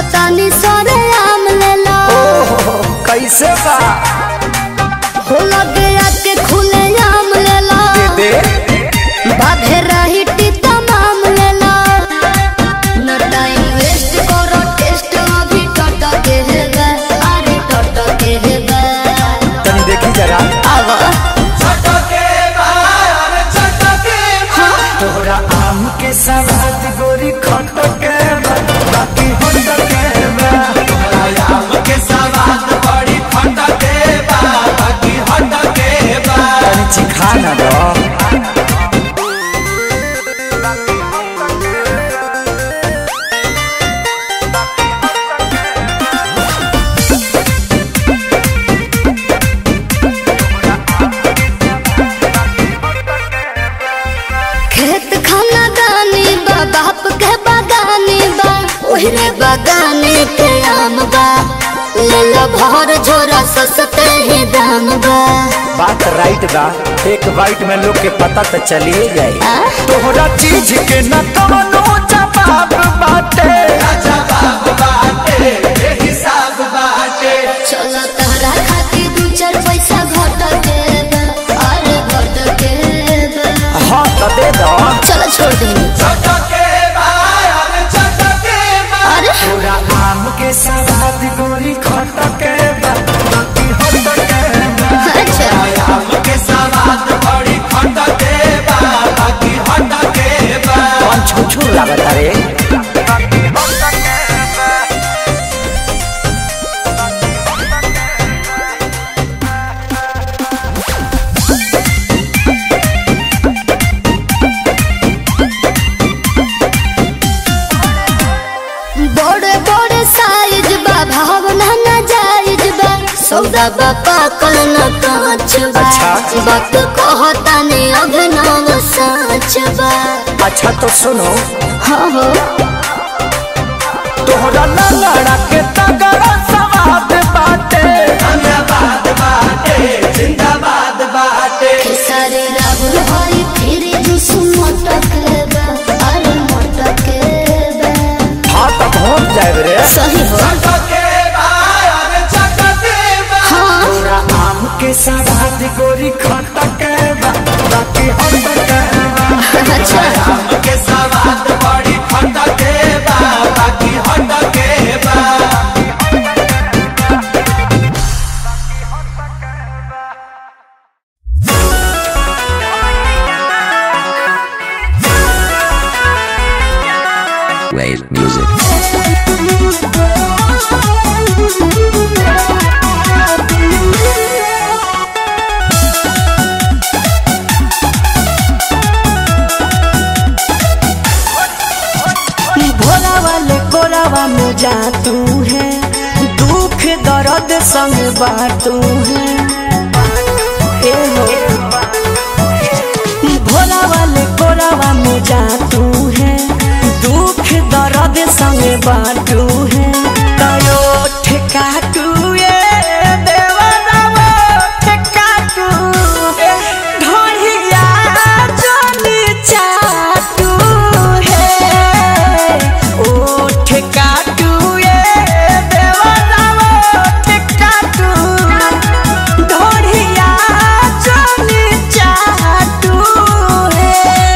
चाहतानी सरे आम लेला ओहो कैसे बा हो लगे आके खुले आम लेला दे बाधे रही तमाम लेला न टाइम वेस्ट करो टेस्ट अभी टट के हेबे अरे टट के हेबे तनी देखी जरा आवा तोरा आम के सवाद गोरी खट के बा, बाकी होट के बा। तनी चिखा ना दो खेत खाना दानी बा बाप के बागानी बा ओहरे बागाने के आम बा ले लो भर झोरा सस्ते ही दाम बा बात राइट बा एक बाइट में लोग के पता तो चलिए जाए आ? तोहरा चीज के न कवनो जवाब बाटे चलो तहरा खातिर दू चार पैसा घट के बा अरे घट के बा हाँ तो दे दो चलो छोड़ दे अरे तोरा आम के सवाद गोरी खट के बा, बाकी होट के बा। अच्छा कौन छुछुर लागत रे बड़े बड़े साइज बा भावना ना जायज बा सौदा बा पाकल न कांच बा अच्छा। वक्त कहता ने अभिनव साच बा अच्छा तो सुनो हाँ हो तोहरा लंगड़ा के तगड़ा सवाद बाटे खेसारी राहुल हरी फिर जुस मटक बा अरे मटक बा हाँ तो पहुँच जाए रे सही हो हाँ तोरा आम के सवाद गोरी खट के बा, बाकी होट के बा। अच्छा Wave music. भोला वाले कोरावा में जा तू है दुख दर्द संग बाटू है ए हो भोला वाले कोरावा में जा तू है दुख दर्द संग बाटू है तयो ठेका तू ये देवरावा ठेका तू ढोलिया जोनी चाटू है ओ ठेका तू ये देवरावा ठेका तू ढोलिया जोनी चाटू है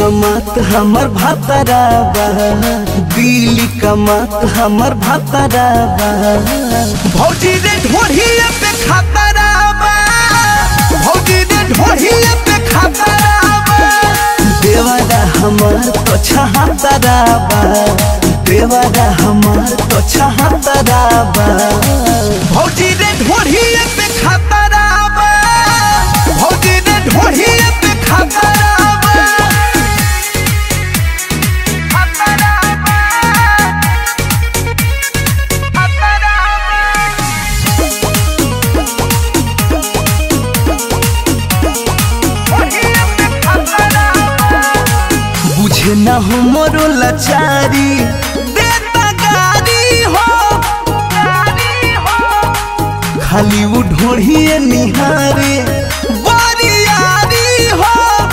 कमात हमर भातराबा दिल्ली कमात हमर भातराबा भौजी रे ढोढ़िए पे खातराबा भौजी रे ढोढ़िए पे खातराबा देवारा हमार तो छहातराबा देवारा हमार तो छहातराबा भौजी रे ढोढ़िए पे खातराबा भौजी रे ढोढ़िए पे खातराबा बुझे न हो मोरो लाचारी देता गारी हो खाली वो ढोढ़िए निहारे बरियारी हो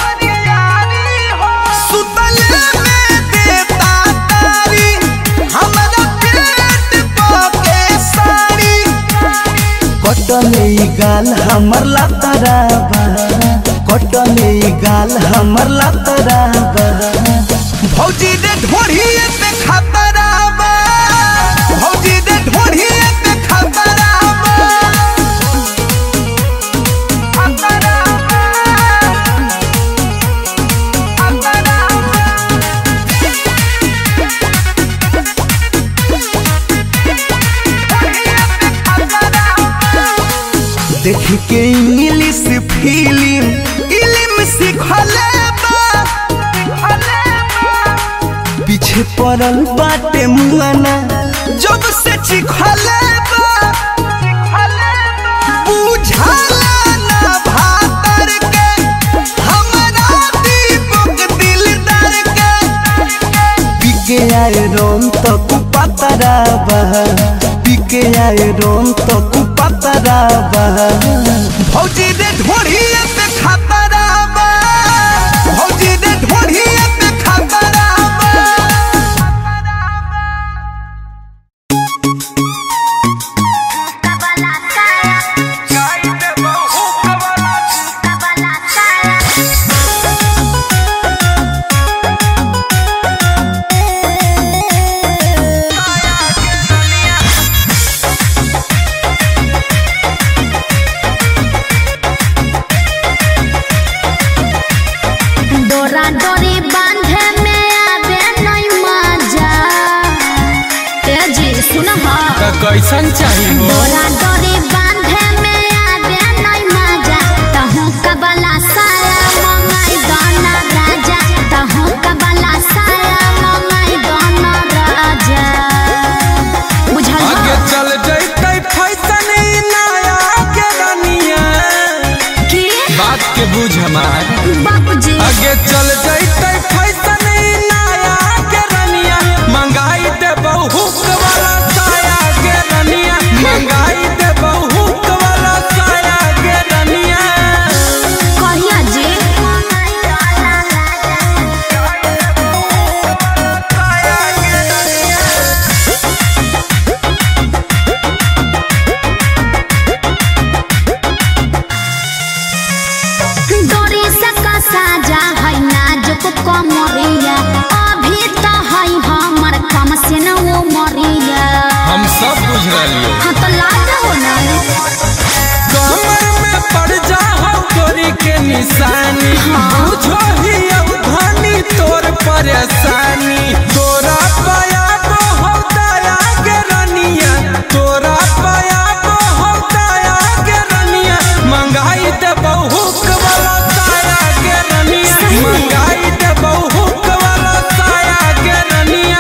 सुतले में देता तारी हमरा पेट पके साड़ी कटले ई गाल हमर लातराबा कटले ई गाल हमर लातराबा भौजी रे ढोढ़िए पे खतराबा भौजी रे ढोढ़िए पे खतराबा देख के इंग्लिश फिल्म इल्म सिखले बा पीछे पड़ल बाटे मुआना जब से चिखले बा बुझाला ना भातर के हमरा दीपक दिलदार के पिके आए रोम तो कुपतराबा पिके आए रोम तो कुपतराबा भौजी रे ढोढ़िए पे खतराबा भौजी रे ढोढ़िए पे खतराबा डोरा डोरी बांधे में आवे नहीं मजा तेजी सुन हा कैसन चाहिए हो डोरा डोरी बांधे में आवे नहीं मजा तहु कबला साया मंगाई दाना राजा तहु कबला साया मंगाई दाना राजा बुझल आगे हा? चल जैते फैसन ई नया के रनिया की बात के बुझ हमार बाबूजी आगे चल जैते फैसन ई नया के रनिया मंगाई दे बहुत वाला साया के रनिया मंगाई दे बहुत वाला साया के रनिया कहिया जी डोरी से कसा जा है नाजुक कमरिया अभी तो है हमर कम से न वो मरिया हम सब बुझ रही हाँ तो लाज हो ना कमर में पड़ जा हो गोरी के निशानी बुझो ही अब धनी तोर परेशानी तोरा पाया को हो दया के रनिया तोरा पाया को हो दया के रनिया मंगाई दे बहुत वाला साया के रनिया मंगाई दे बहुत वाला साया के रनिया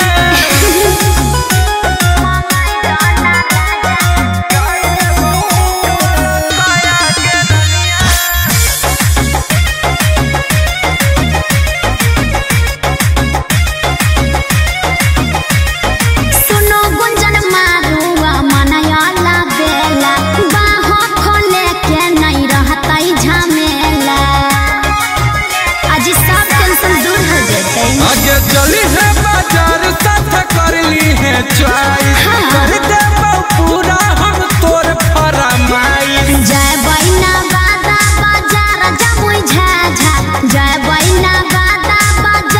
सुनो गुंजन मारुआ मनयाला बेला बाह खोले के नहीं रहता झमेला आज सब टेंशन दूर हो जते आगे चली है बाजार साथ कर ली है चॉइस हाँ। कर दे पूरा हम तोर फरमाइश जय बैना बादा बाजार जमुई झाझा जय बैना बादा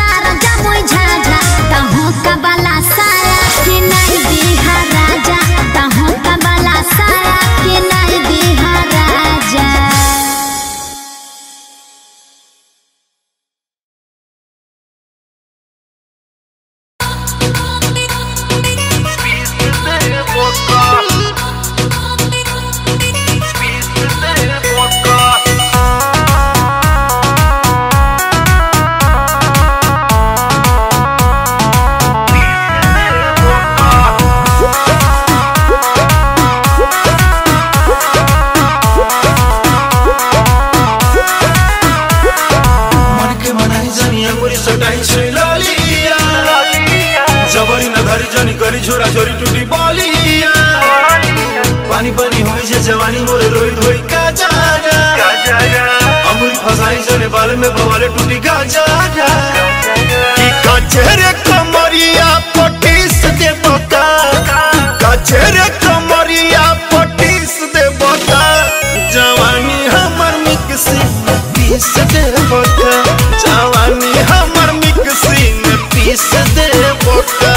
जवानी मोरे रोई धोई का जागा अमूल फसाई सने बाल में भवाले टूटी का जागा कि कचरे कमरिया पटीस दे बका कचरे कमरिया पटीस दे बका जवानी हमर मिक्सी में पीस दे बका जवानी हमर मिक्सी में पीस दे बका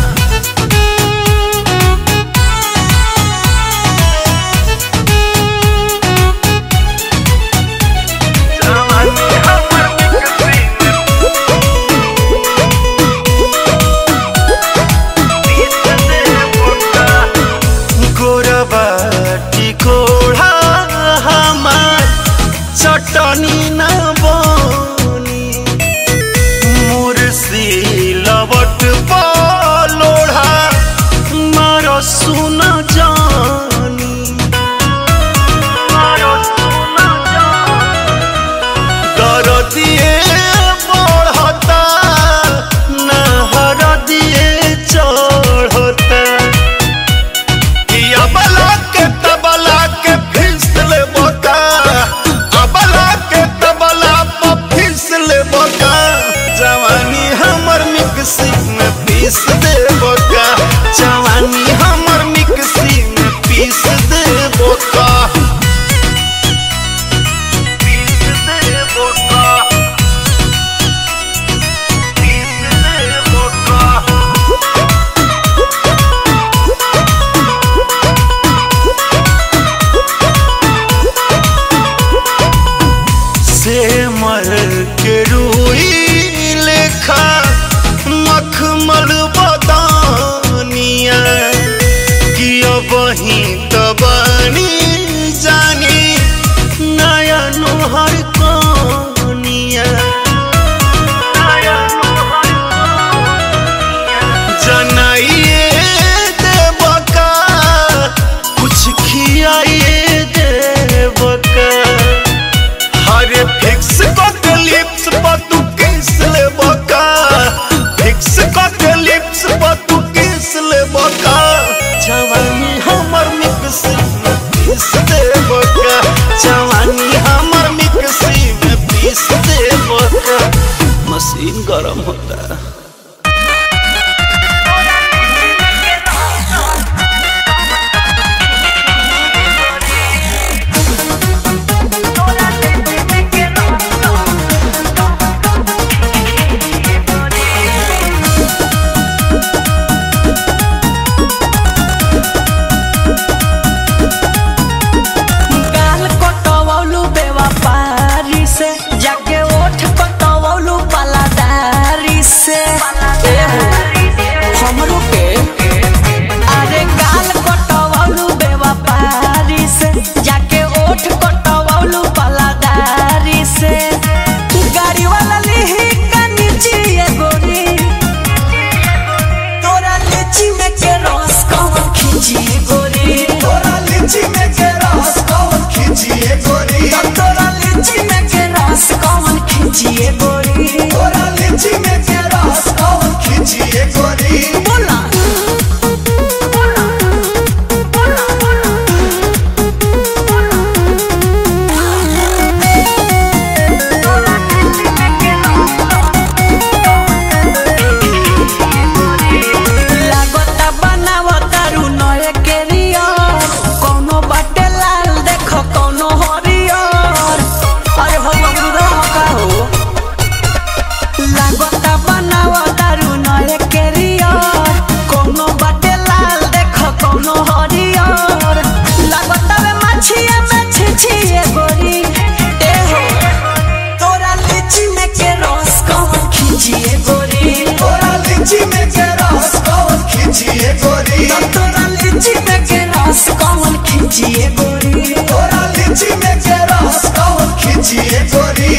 गोरबाटी कोढ़ा हमार चटनी न बनी मुर्सी लवट लोढ़ा मार सुन जानी दरदिए बढ़ता नहर दिए चढ़ता कि अबला के तबला के फिसल बका अबला के तबला पर फिसल बका जवानी हमर मिक्सी में पीस दे बका जवानी हमर मिक्सी में पीस दे बका पीस दे बका पीस दे बका से मर के रूई लेखा मखमल बदानिया कि अब ही तबानी जानी नया नुहर कनिया जनाइए देवका कुछ खियाइए देवका हरे फिक्स के लिप्स पर तू किस ले बका फिक्स के लिप्स पर तू किस ले बका जवानी हमर मिक्सी में पीस दे बका जवानी हमर मिक्सी में पीस दे बका मशीन गरम होता है गाल कटवौलू बेवफारी से जाके ओठ कटवौलू पलादारी से हमरो के अरे गाल कटवौलू बेवफारी से जाके ओठ कटवौलू पलादारी से गाड़ी वाला लिही का नीचे ये गोरी तोरा लीची में के रस कौन खींची गोरी तोरा लीची में के रस कौन खींचिए गोरी तोरा लीची में के रस कौन खींचिए गोरी तोरा लीची में के रस कौन खींचिए गोरी बोला लागता बनावता रू नए केरियर कोनो बाटे लाल देखो कोनो हरियर अरे हो अमरुदा का हो लागता बनावता रू नए केरियर कोनो बाटे लाल देखो कोनो हरियर लागता वे मछिया में छिछिए गोरी ए हो तोरा लीची में के रस कौन खींचिए गोरी तोरा लीची में के रस कौन खींचिए गोरी तोरा लीची में के रस कौन खींचिए गोरी तोरा लीची में के रस कौन खींचिए गोरी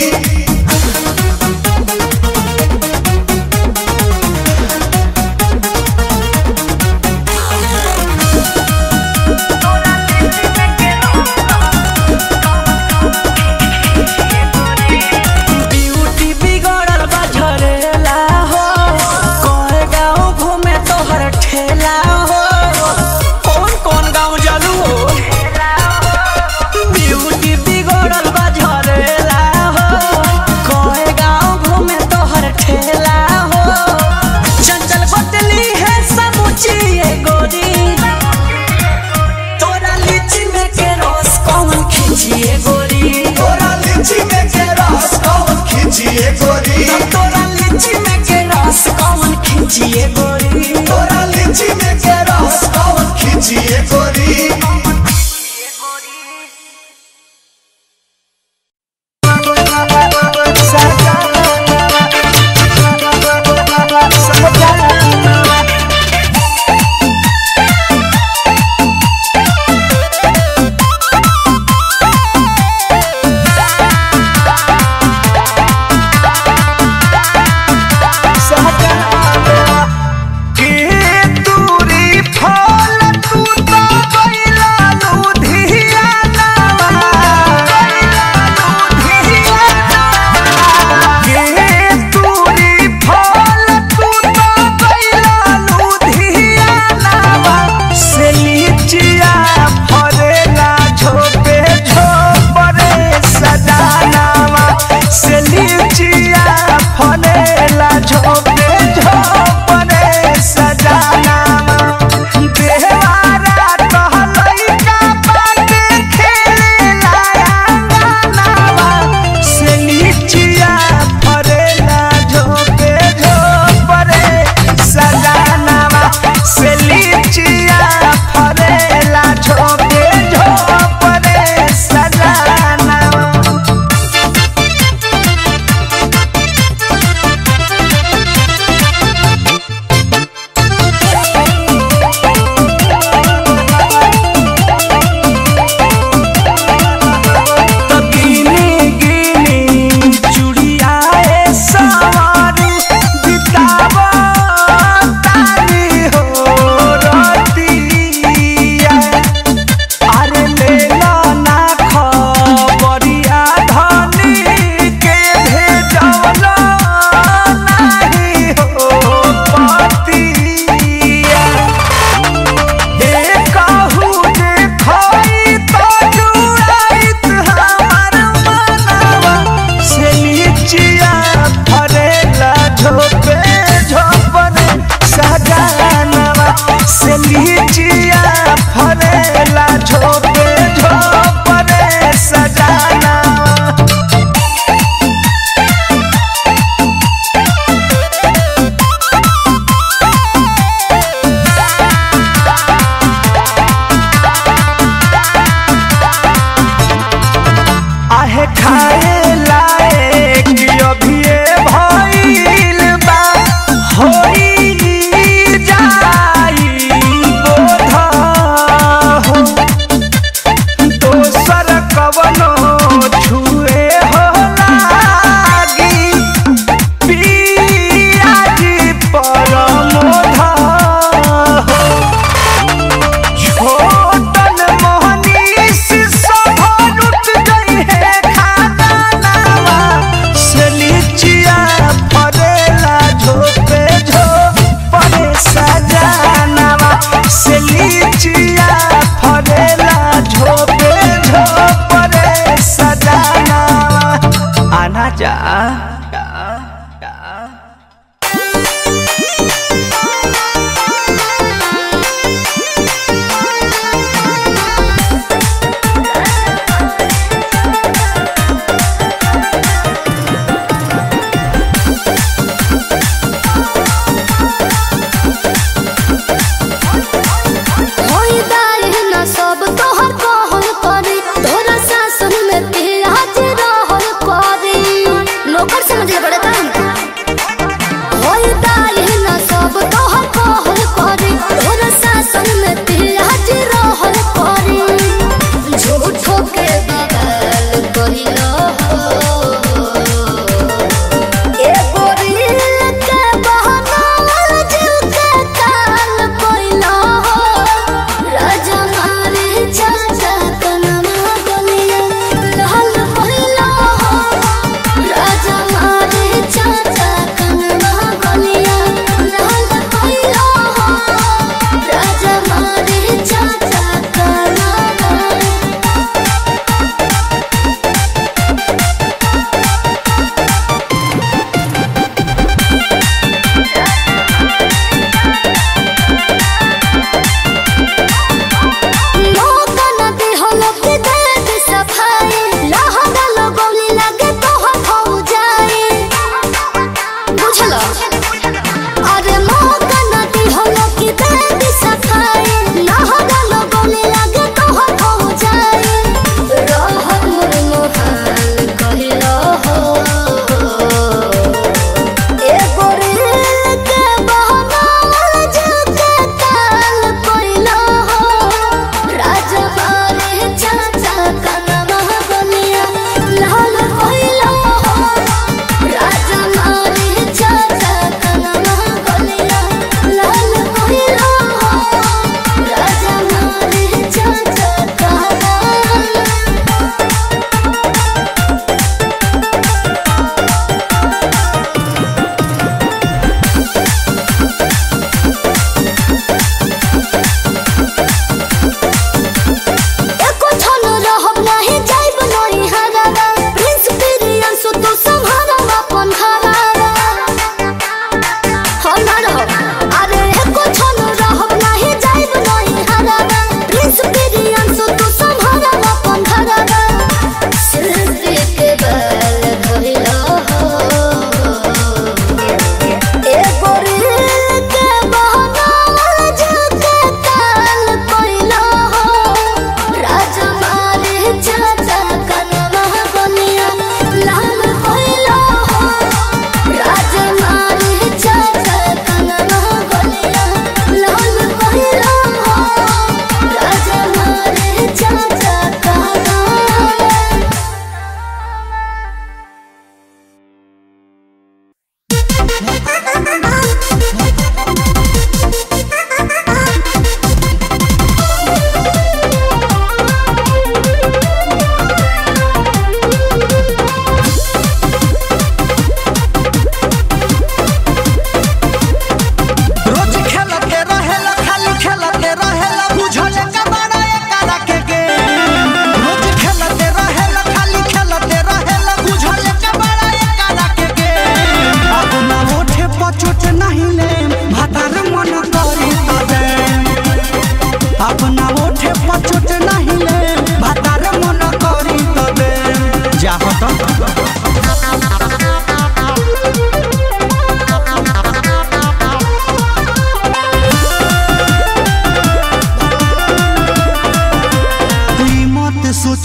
ब्यूटी बिगड़ल बा झरेला हो कोए गाँव घूमे तोहर ठेला हो कौन कौन गाँव जलू हो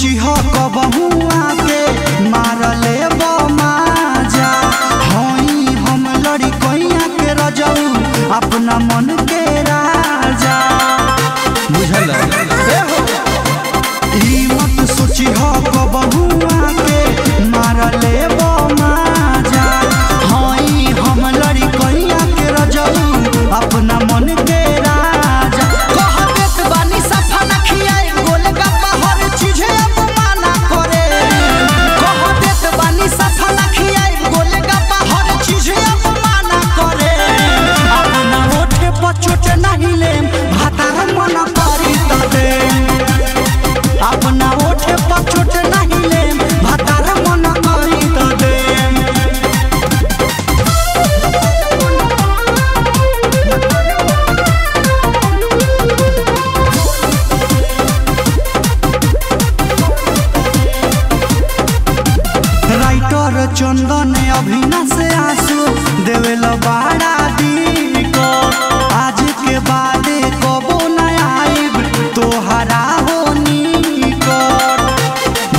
सोची हो कबहू आके मार ले माजा हई हम लड़ी कैया के रजऊ अपना मन के राजा बुझल ए हो ई मत सोची हो कबहू आके मार ले माजा हई हम लड़ी कैया के रजऊ अपना मन के राजा कह देत बानी सफा न खियाई गोलगप्पा हर चीजे अपमाना करे कह देत बानी सफा न खियाई गोलगप्पा हर चीजे अपमाना करे अपना ओठे पर चोट नहीं लेम भातार मन करी त दे अपना ओठे पर चोट नहीं लेम भातार मन करी त दे राइटर चंदन अभिना से आंसू देवेल बाड़ा दी को आज के बाद कबो न आइब तोहरा हो निकट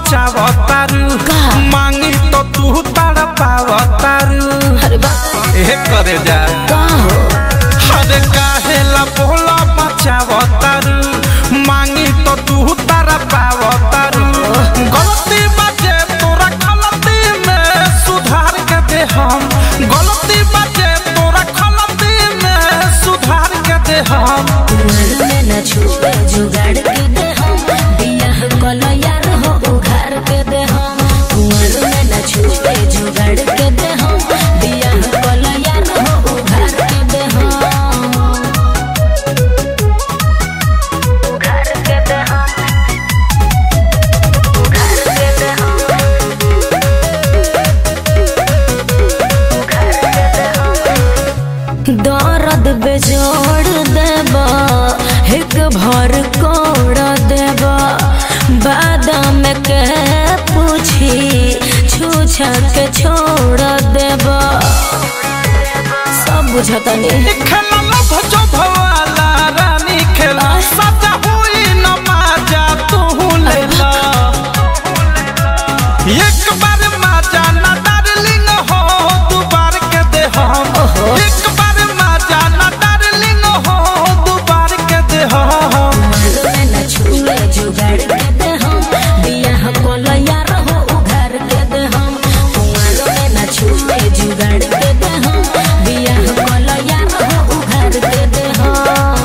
मचावतारू मांगी तो तू तारा पावतारू अरे बाप ए करे जा का हो अरे काहे ला बोला मचावतारू मांगी तो तू तारा पावतारू गलती बाजे तोरा गलती में सुधार के दे हम गलती बाजे तोरा गलती में सुधार के दे हम कुंवर में न छुपे जुगाड़ के दे हम बियाह कलो यार हो उघार के दे हम कुंवर में न छुपे जुगाड़ के दे हम बियाह कलो यार हो उघार के दे हम उघार के दे हम उघार के दे हम उघार के दे हम दर्द बेजोड़ देबा एक भर कोड़ देबा बादाम के पूछी छूछा के छोड़ देबा सब बुझता नहीं खेला लभ जो भवाला रानी खेला सजा हुई न माजा तू लेला एक बार माजा न डार्लिंग हो दू बार के दे हम एक बार माजा न डार्लिंग हो दू बार के दे हम में न छुए जुगाड़ के दे हम बियाह कोलो यार हो उघार के दे हम कुंवर में न छुए जुगाड़ के दे हम बियाह कोलो यार हो उघार के दे हम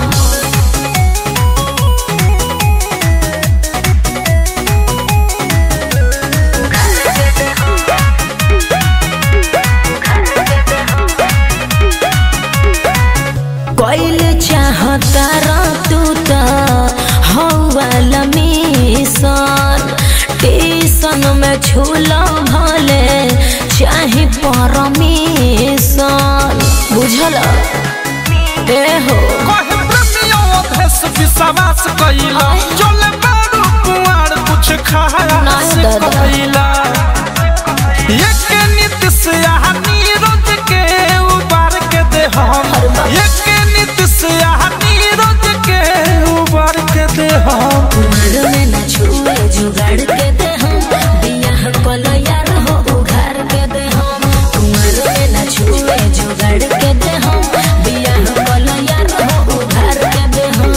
कोइल चाहता रा तू त हौवाला मिशन टीसन में छूला भले चाहे परमिशन बुझल ए हो कहे प्रेमियों देश विश्वास कइला चले बारू कुआर कुछ खाया नहीं से दादा। कइला एक नीति से यहाँ नीरज के उबार के दे हम एक नीति से यहाँ नीरज के उबार के दे हम कुमार में न छुए जुगाड़ के दे हम बियाह कोलो यार हो उघार के दे हम कुमार में न छुए जुगाड़ के दे हम बियाह कोलो यार हो उघार के दे हम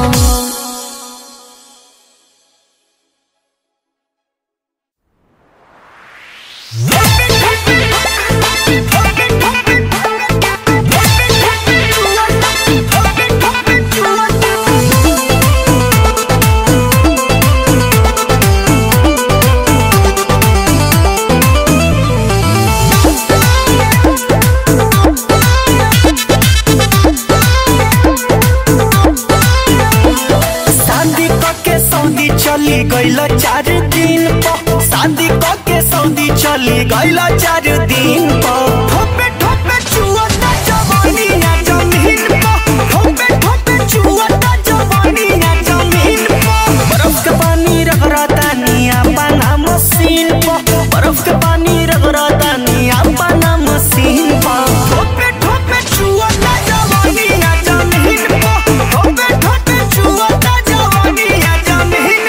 शादी के सऊदी चली गईल चार दिन पर शादी के सऊदी चली गईल चार दिन पर ठोपे ठोपे चुअता जवानी ना जमीन पर ठोपे ठोपे चुअता जवानी ना जमीन पर बर्फ के पानी रगड़ता निया पाना मशीन पर बर्फ के पानी रगड़ता निया पाना मशीन पर ठोपे ठोपे चुअता जवानी ना जमीन पर ठोपे ठोपे चुअता जवानी ना जमीन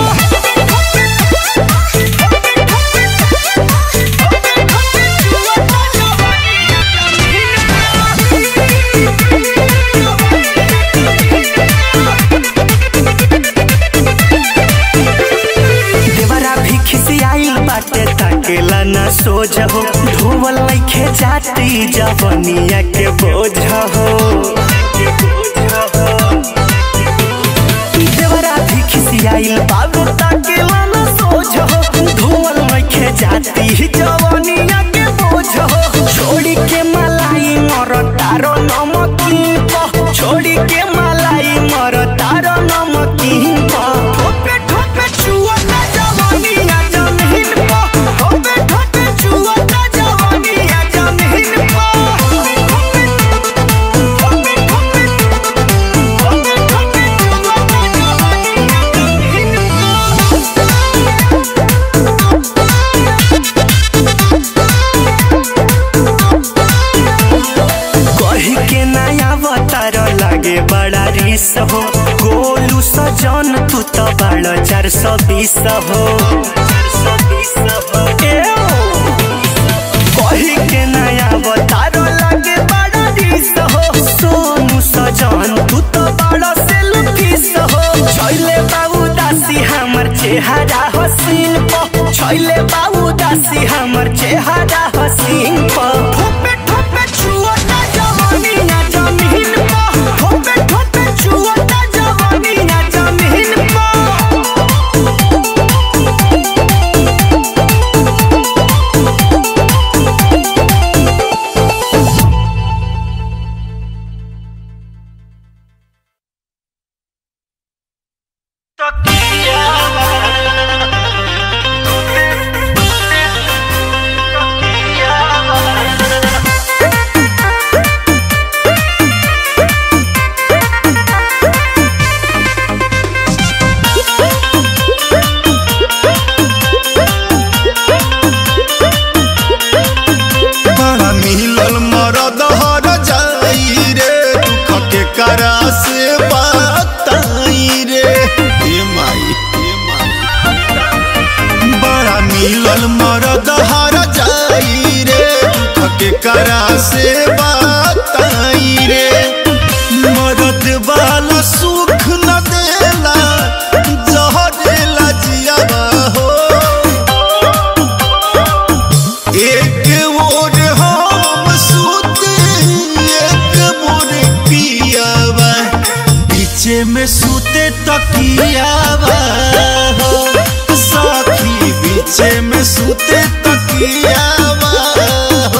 देवरा भी खिसियाइल बाटे ताकेला ना सोझ हो धोवल लइखे जाती जवनिया के बोझ हो देवरा भी खिसियाइल बाबू ताकेला ना सोझ हो धोवल लइखे जाती जवनिया के बोझ हो छोड़ी के मलाई मर तारो नमकीन प छोड़ी के मलाई मर तारो नमकीन प ठोपे ठोपे चुअता जवानिया जमीन प ठोपे ठोपे चुअता जवानिया जमीन प ठोपे ठोपे ठोपे ठोपे ठोपे चुअता जवानिया जमीन प कही के नया अवतार लागे बड़ा रिस हो गोलू सजन तू तो बड़ चार सौ बीस हो कही के नया बतारो लगे बड़ा दिस हो सोनू सजन तू तो बड़ा सेल्फिस हो छैले बाबू दासी हमर चेहरा हसीन प छैले बाबू दासी हमर चेहरा हसीन प ठोपे ठोपे छुअता जवानी ना जमीन प ठोपे ठोपे छुअता जवानी ना जमीन प बड़ा मिलल मरद हर जाई रे दुख के करा से बताई रे हे माई हे माई बड़ा मिलल मरद हर जाई रे दुख के करा से बताई रे मरद वाला सुख न देला जहरेला जियावा हो एक मोर हम सूते एक मोर पियावा पीछे में सूते तकियावा हो साथी पीछे में सूते तकियावा हो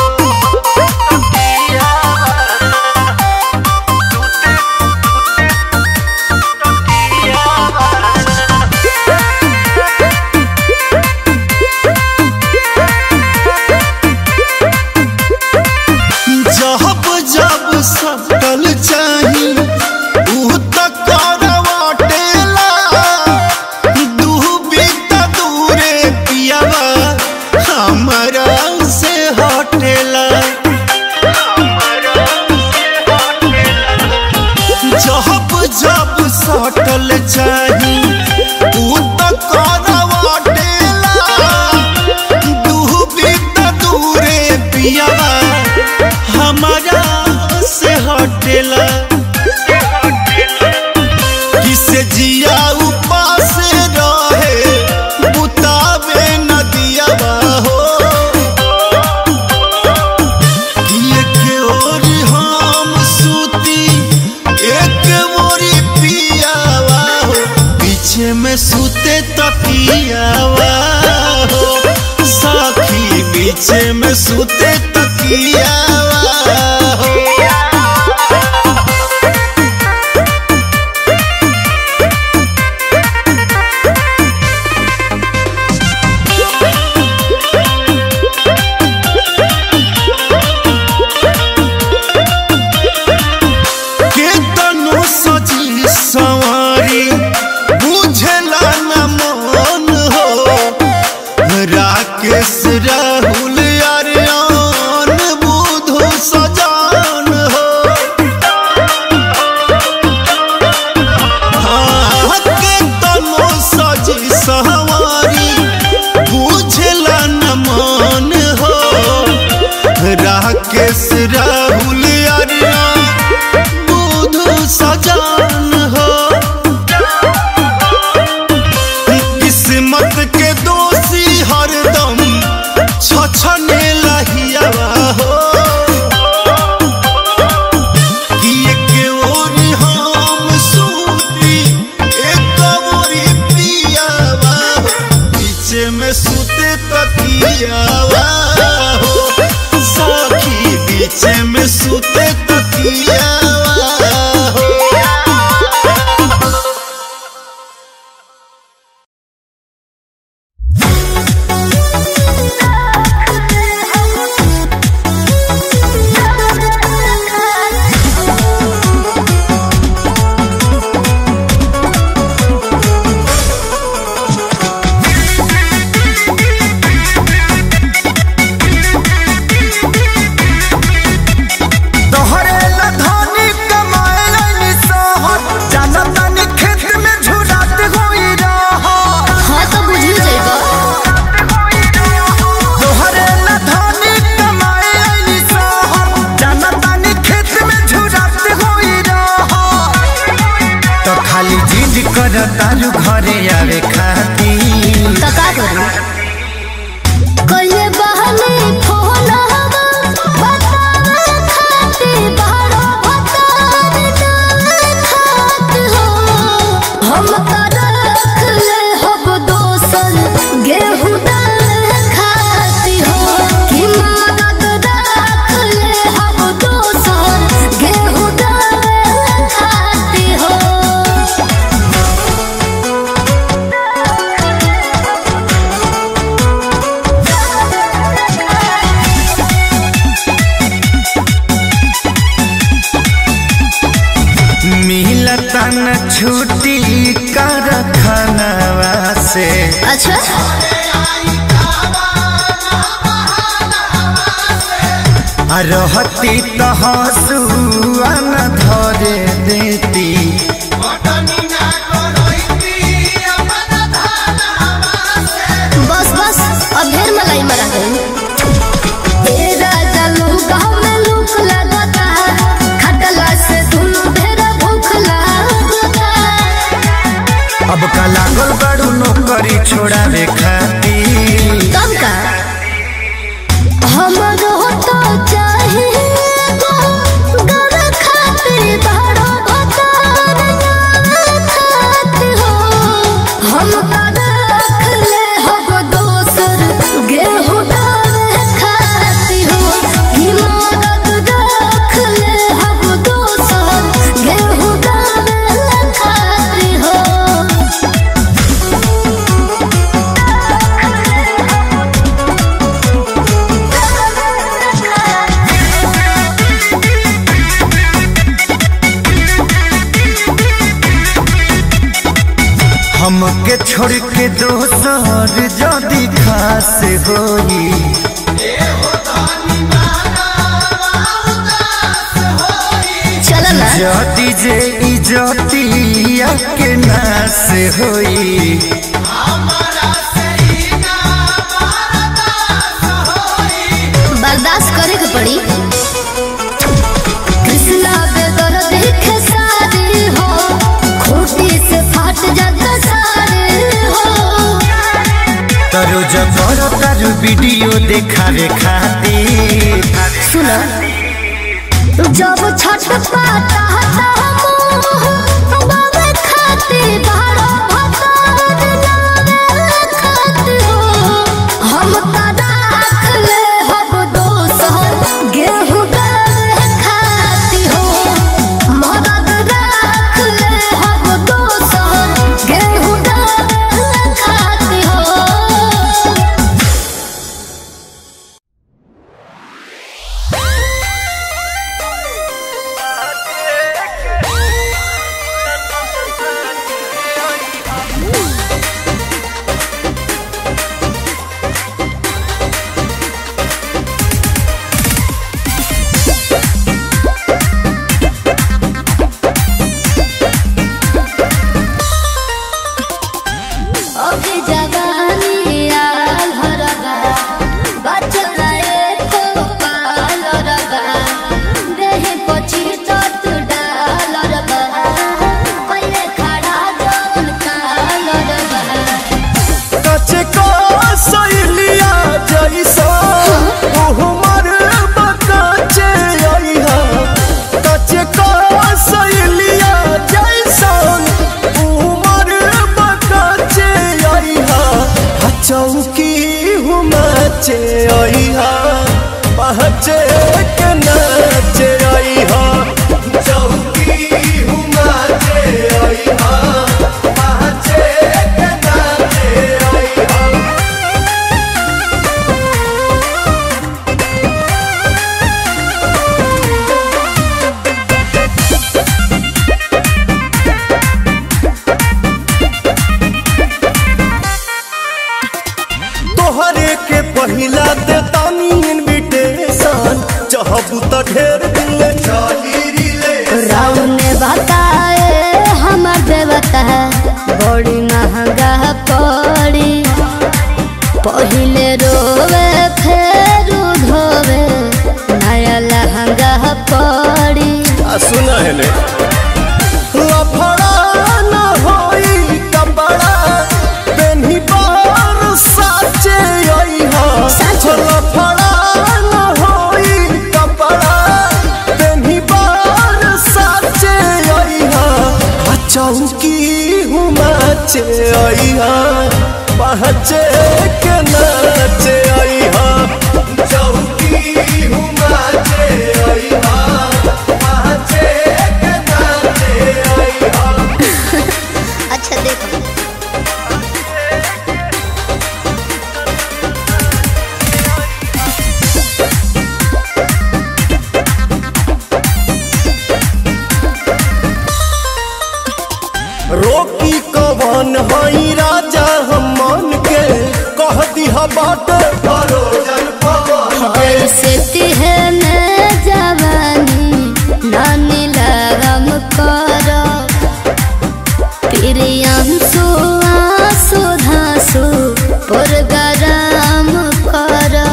जब जब सकल चाही ऊ त करवाटेला दूबी त दूरे पियावा हमरा से हटेला जब जब सटल चाही ऊ त करवाटेला दूबी त दूरे पियावा हमारा से हटेला किसे जिया उपास रहे बुतावे नदिया हो एक ओर हम सूती एक ओरी पियावा हो पीछे में सूते तकियावा हो साखी पीछे में सूते तकियावा हो केतनो सजी सवारी बुझला न मन हो राकेश राहुल अरियान बुधु सजान हो हाँ, केतनो सजी सवारी बुझला न मन हो राकेश राहुल अरियान बुधु सजान हो किस्मत के दोषी हरदम छछने लहियावा हो कि एक ओर हम सूती एक ओरी पियावा हो पीछे में सूते तकियावा हो साखी पीछे में सूते तकियावा हो तोहरे ला धन तो खाली जिद कर तारू घरे आवे खाती तो का करूं कइले बहनी फोन हवा बतावे खाती बारो भतार ना खात हो हम कर रख ले हब दोसन गेहूं दाल खाती हो कि मदद रख ले हब दोसन गेहूं दाल खाती हो मिलता न छुट्टी कर खनवा से अच्छा आ रहती तो हंसुआ न धरे देती बस बस अब ढेर मलाई मरा गई ए राजा लूका में लूक लगता खटला से दुनु ढेर भूख लगता अब का लागल बड़ू नौकरी छोड़ावे खाती तब का हमरो तो चाहिए गो गर खातिर बड़ो भतार ना खात हो हम का रख ले हब दोसर गेहूं दाल खाती हो ई मदद रख ले हब दोसर गेहूं दाल खाती हो हमके छोड़ के दोसर जदी खास होई चल ना जदी जे इजतिया के नास होई बर्दाश्त करे के पड़ी कृष्णा बेदर देखे सारे हो खूटी से फाट जाता सारे हो तरो जबर तारू वीडियो देखावे खातिर सुना जब छठ पाता हता मोह बाबे खाते बारो भतार नावे खाते हो हम का राख ले हब दोसर गेहूं दाल खाती हो मदद राख ले हब दोसर गेहूं दाल खाती हो ओके जवानी आल हरगा बचला एको पाल रगा देहे पछि तत डाल रगा पहिले खड़ा जौन काल रगा कचे को सैलिया जैसा उहमर बकाचे आइहा कचे को सैलिया जैसा उहमर बकाचे आइहा आ चौकी हुमाचे आइहा पहचे के नाचे आइहा चौकी हुमाचे आइहा पहचे के नाचे आइहा तोहरे के पहिला दे तानी इनविटेशन चाहबू त ढेर दिन ले चली रिले राव ने बताए हमर देवता बड़ी महंगा पड़ी पहिले रोवे फेर धोवे नया लहंगा पड़ी आ सुना है ले लफड़ा हुमाचे अइहा पहचे के नाचे अइहा चौकी हुमाचे अइहा पहचे के नाचे अइहा अच्छा देखो रोकी कवन हई राजा हम मन के कह दिहा बाट परोजन पवन ऐसे तिहने जवानी नानी लगम करो प्रियांशु आंसू धांसू पुरगराम करो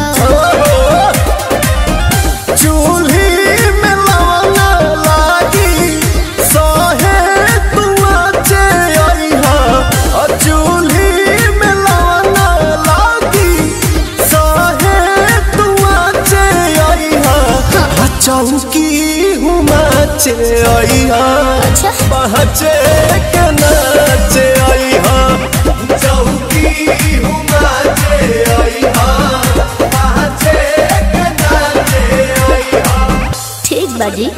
चूल्ही में लवना लागी सहे तुआचे अइहा अ चूल्ही में लवना लागी सहे तुआचे अइहा अ चौकी हुमाचे अइहा अच्छा पहचे के नाचे अइहा चौकी हुमाचे अइहा पहचे के नाचे अइहा ठीक बाजी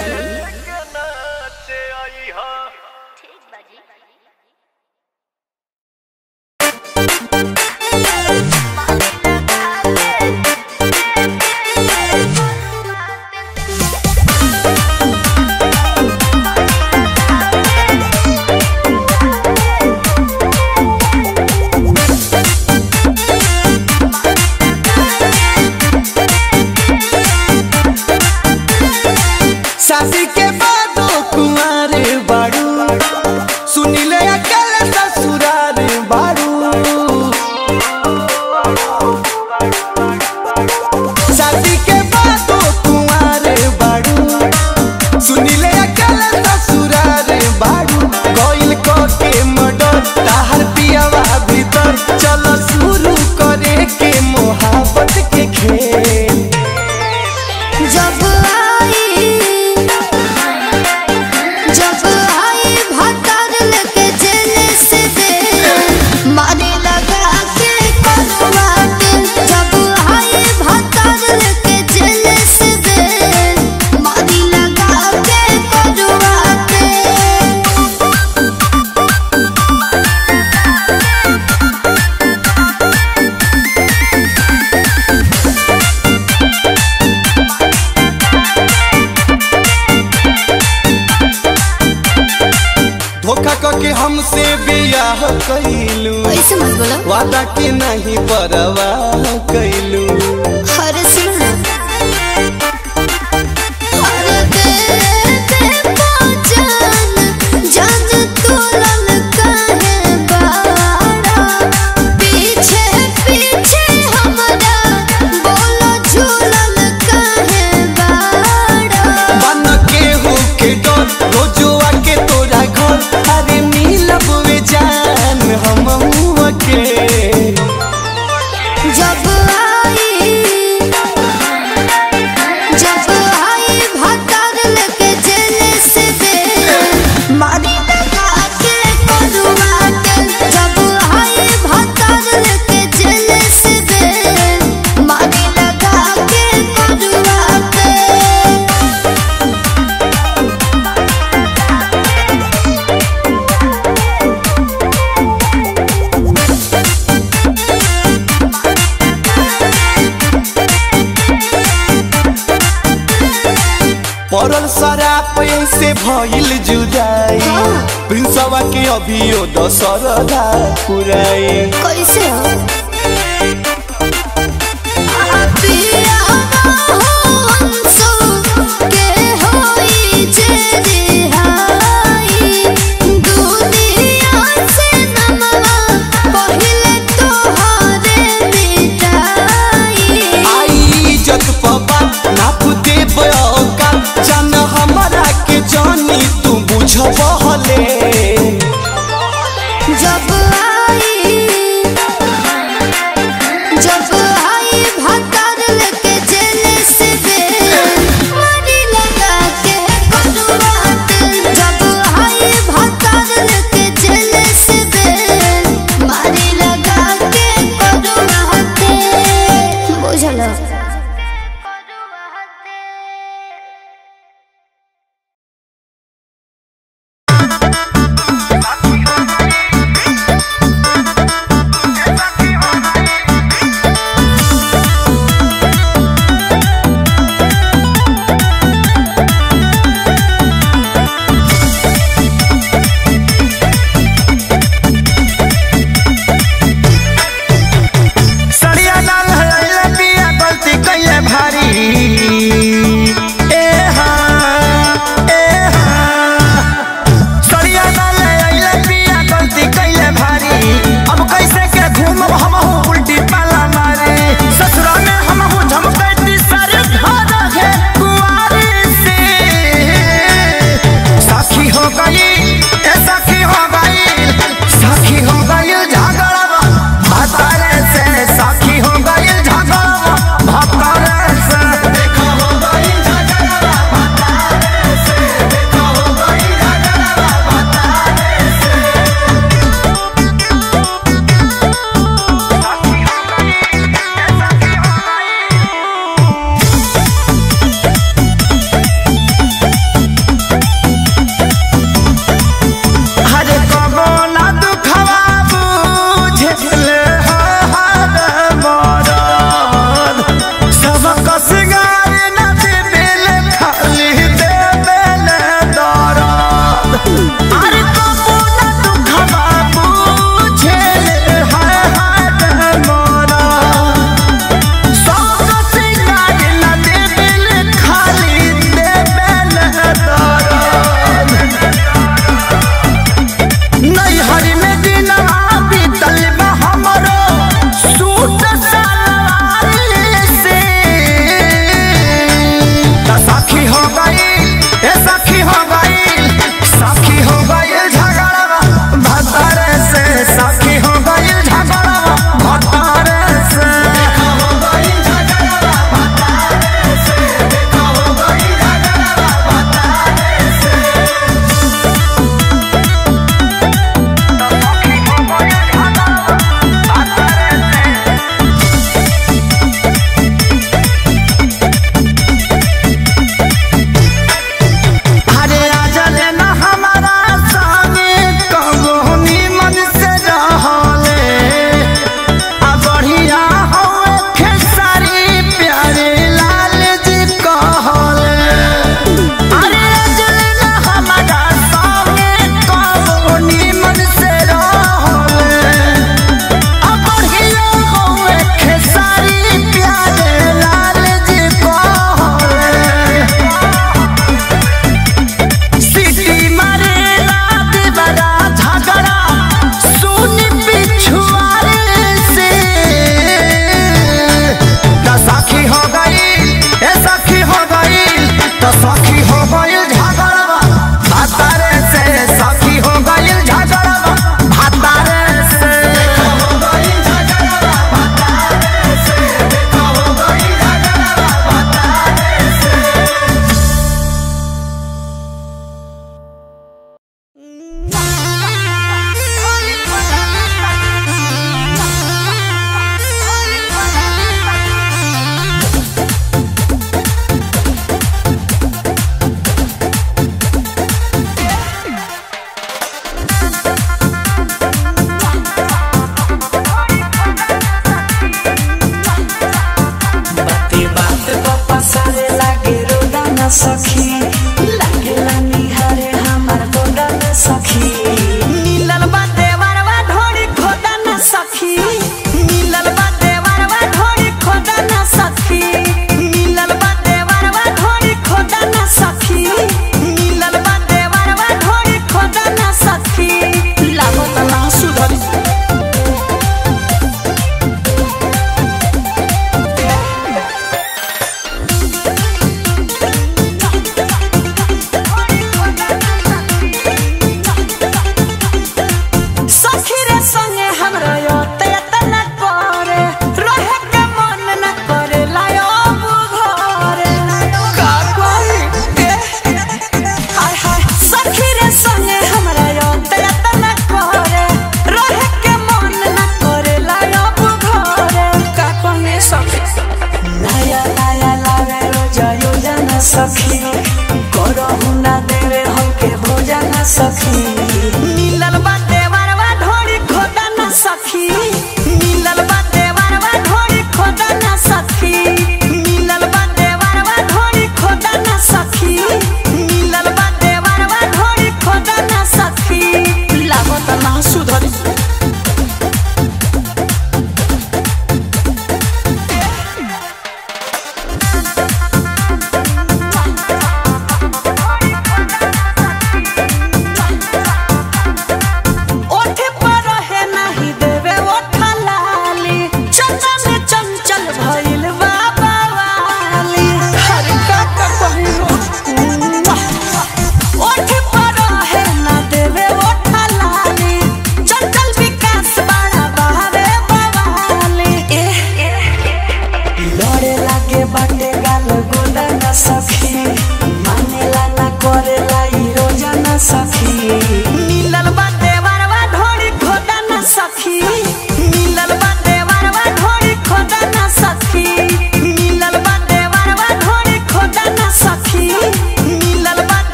शादी के बाद कुमार बाड़ू सुनिले अकेले ससुरार बाड़ू शादी के बाद कुमार बाड़ू सुनिले अकेले ससुरार बाड़ू कोइल को के मडर ताहर पियावा भीतर चल शुरू करे के मोहब्बत के खेल जब आई जब आई भतर लेके जेल से दे मारे लगा के करवाट जब आई भतर लेके जेल से दे मारे लगा के करवाट धोखा करके हमसे बियाह कैलू ऐसे मत बोलो वादा के नहीं परवाह कैलू अरे सुनो अरे दे दे पहचान जान तू लल काहे बाड़ा पीछे पीछे हमरा बोलो झूलल काहे बाड़ा बन के हो के डर रोजुआ के तोरा घर अरे मिलब वे जान हम के जब आई जब आई भतर लेके जेल से दे मारी लगा के करवाट जब आई भतर लेके जेल से दे मारी लगा के करवाट पड़ल शराब से भइल जुदाई प्रिंसवा के अभियो दशरदा पुराई कैसे हो पिया हंसो के होई जे रिहाई दुनिया से नमवा पहिले तोहरे मिटाई आई इज्जत पबा नाप दे बयोका जान हमरा के जानी तू बुझबहले जब आई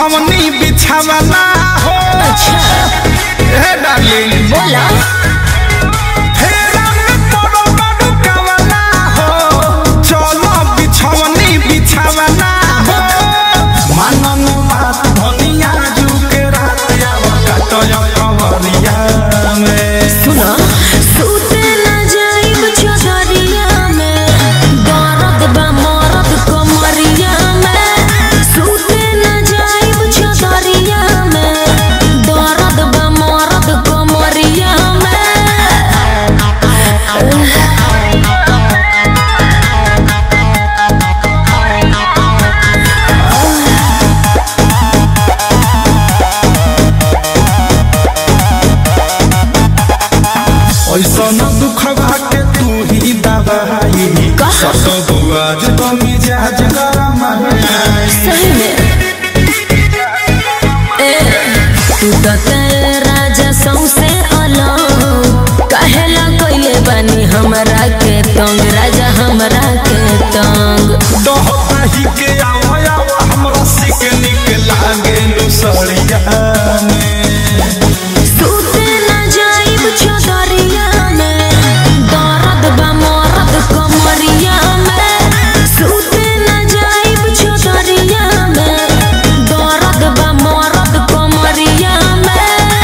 बिछवनी बिछावना हो हे डार्लिंग बोला फेरा में पड़ो बड़ो कवना हो चलो बिछवनी बिछावना हो मानन बात धनिया जुके रात आवा काटो कवरिया में सुना सूते ना जाइब चौधरिया में दर्द बा मरद कमरिया में सूते ना जाइब चौधरिया में दर्द बा मरद कमरिया में ऐसा न दुख के तू ही दबाई सत बुआज तो मिजाज गरम है सही में ए तू तो तेरे राजा सौसे अलग कहेला कोइले बानी हमरा के तंग राजा हमरा के तंग दही के आवा आवा हमरा सिक निक लागे नुसरिया में सूते ना जाइब चौधरिया में दर्द बा मरद कमरिया में सूते ना जाइब चौधरिया में दर्द बा मरद कमरिया में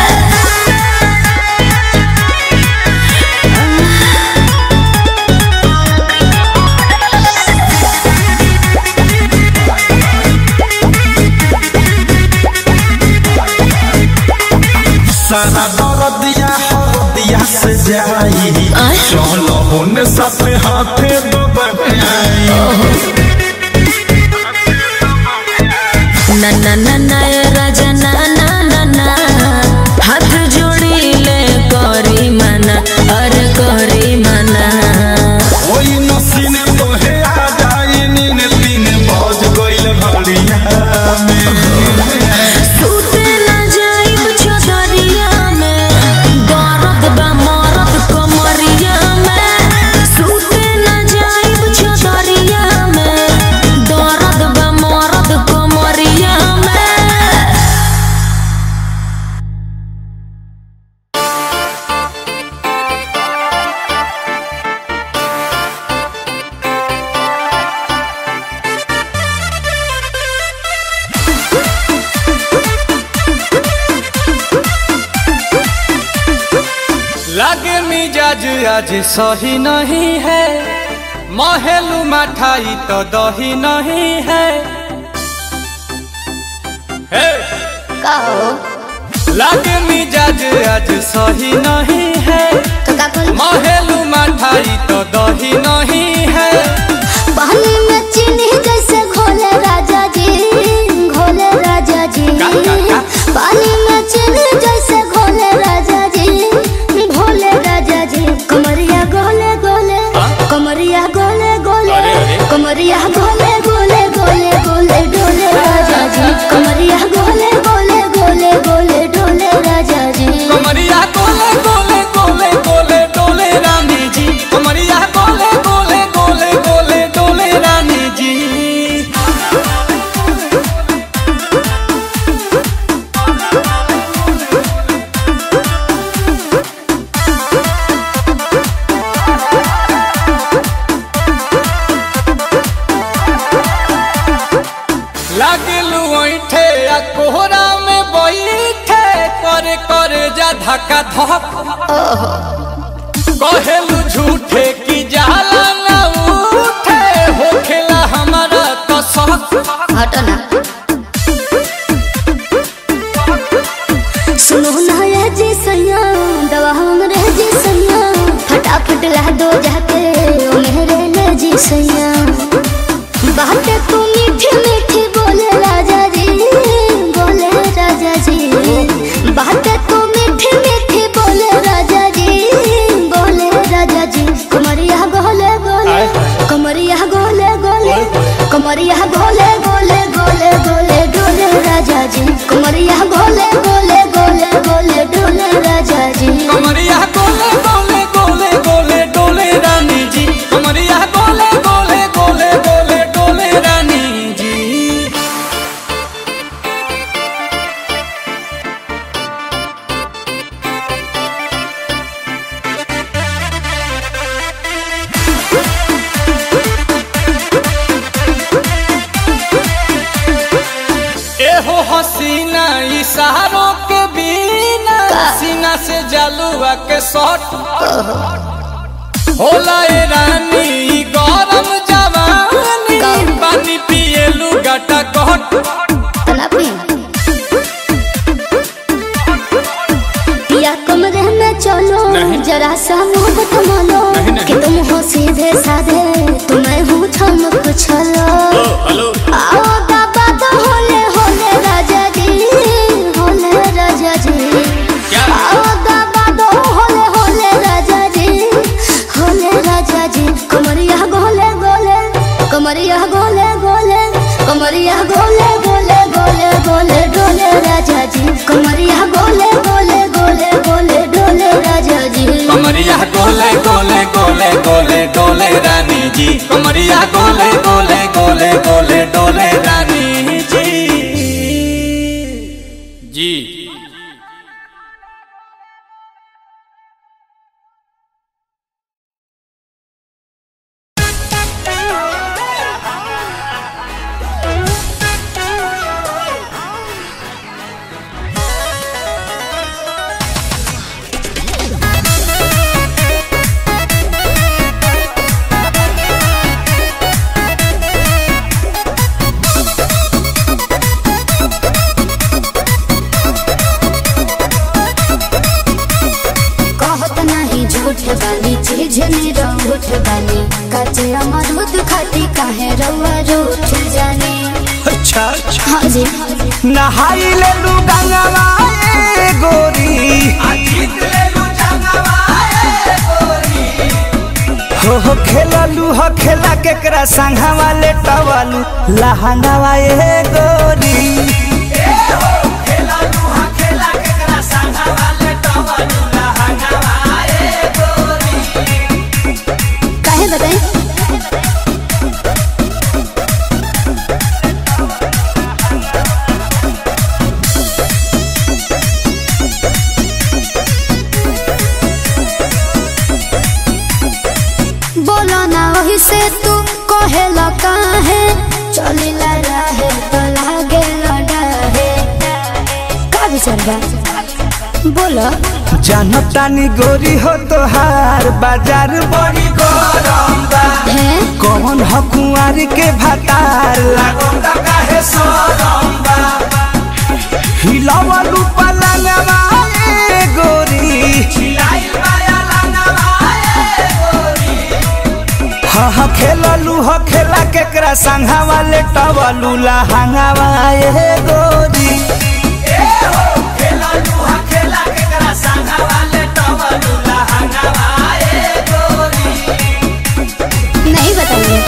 सारा दर्दिया हरदिया से जाई आय? चलो होने साथे हाथे दबाई ना ना ना ना ए राजा ना ना ना ना हाथ जोड़ी ले करी मना अरे करी मना ओई नसीने तोहे आ जाई नीने तीन बज गइल घड़िया में सूते ना जाइब चौधरिया में दर्द बा मरद कमरिया में सूते ना जाइब चौधरिया में दर्द बा मरद कमरिया में लागे मिजाज आज सही नहीं है महलू मठाई तो दही नहीं है हे! लागे मिजाज आज सही नहीं है महलू मठाई तो दही नहीं है पानी में चीनी जैसे घोले राजा जी घोले राजा जी का, का, का? पानी में चीनी जैसे घोले राजा जी घोले राजा जी कमरिया गोले गोले कमरिया गोले गोले अरे, अरे। कमरिया गोले गोले गोले गोले डोले राजा जी कमरिया गोले गोले गोले गोले डोले राजा जी कमरिया गोले गोले गोले गोले डोले रानी जी कमरिया गोले गोले गोले गोले डोले रानी जी लागलू ऐठे आ कोहरा में बैठे करे करे जा धक्का धक कहेलू झूठे की जाला न उठे होखेला हमारा कसक हटना सुनो ना ये जी सैया दवा हमरे जी सैया फटाफट ला दो जाके ओ मेरे ले जी सैया बातें तू मीठी मीठी बोले राजा जी बोले राजा जी बातें तू मीठी मीठी बोले राजा जी बोले राजा जी कमरिया गोले गोले कमरिया गोले गोले कमरिया गोले गोले गोले गोले डोले राजा जी कमरिया गोले गोले गोले गोले डोले राजा जी कमरिया गोले गोले गोले गोले डोले रानी जी कमरिया गोले गोले गोले गोले डोले रानी जी हसीना इशारों के बिना सीना से जलुआ के शॉट होला ए रानी ई गरम जवानी पानी पिए लुगाटा कट तना पी या कमरे में चलो जरा सा मोहब्बत मानो कि तुम हो सीधे साधे तुम्हें हूँ चमक छलो आओ बाबा तो होले होले राजा जी होले राजा जी आओ बाबा तो होले होले राजा जी होले राजा जी कमरिया गोले गोले कमरिया गोले गोले कमरिया गोले गोले गोले गोले डोले राजा जी कमरिया गोले गोले गोले गोले डोले राजा जी कमरिया गोले गोले गोले गोले डोले रानी जी कमरिया गोले गोले गोले गोले डोले रानी जी जी कहत नहीं झूठ बानी चीज निरूठ बानी कचे अमरूद खाती काहे रउआ रूठ जाने अच्छा अच्छा हाँ जी नहाई ले लू गंगवा ए गोरी हो हो खेललू हो खेला केकरा संघवा ले टवलू लहंगवा ए गोरी काहे बताई बोलो ना वही से तू कहेला काहे चलिला रहे तो लागे लड़ाहे का विचार बा बोलो जनतानी गोरी हो तोहार बाजार बड़ी गरम बा है कौन ह कुंवारी के भातार लागम ता काहे सरम बा हिलावलू पलंगवा ए गोरी हिलाइल माया लंगवा ए गोरी हा हा खेललू ह खेला केकरा संघावा ले टवलू लहंगावा ए गोरी नहीं बताइए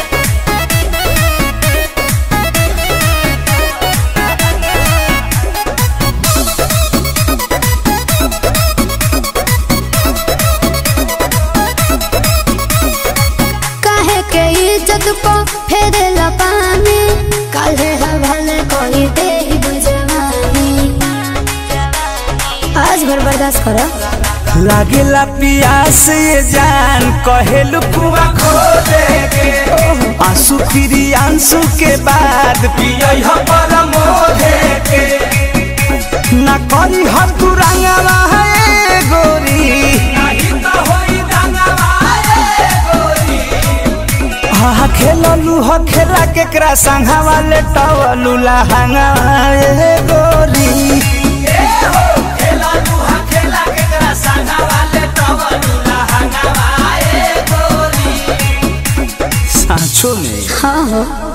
काहे के इज्जत को फेरे पानी काहे हवाले कोई दे बुझवानी आज भर बर्दाश्त करो लागेला पियास ये जान कहेलू कुआ खो देगे आंसू फिरी आंसू के बाद पियई ह परमोधे के ना करी ह तू रंगवा है गोरी नहीं तो होई रंगवा है गोरी हा खेललू ह खेला केकरा संघवा ले टवलू लहंगा ए गोरी सांचो में हाँ हो